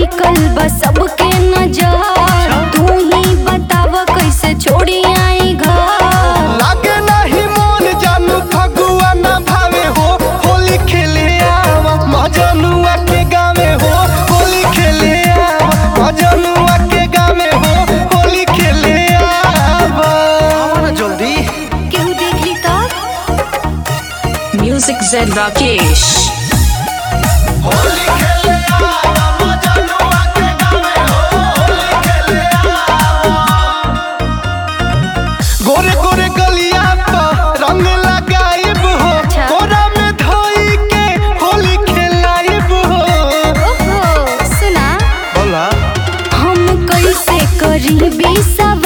टिकल बा सबके नजर तू ही बताव कैसे छोड़ी आई घर लागे नाही मोन जानू फगुआ ना भावे हो होली खेले आवा मजनुआ के गावे हो होली खेले आवा मजनुआ के गावे हो होली खेले आवा आवा ना जल्दी केहू देख ली तब Music Zed Rakesh. होली खेले आवा मजनुआ के गावे हो होली खेले आवा गोरे गोरे गलिया पर रंग लगाइब हो अच्छा। कोरा में धोई के होली खेलाइब हो ओहो सुना बोला हम कैसे करी सब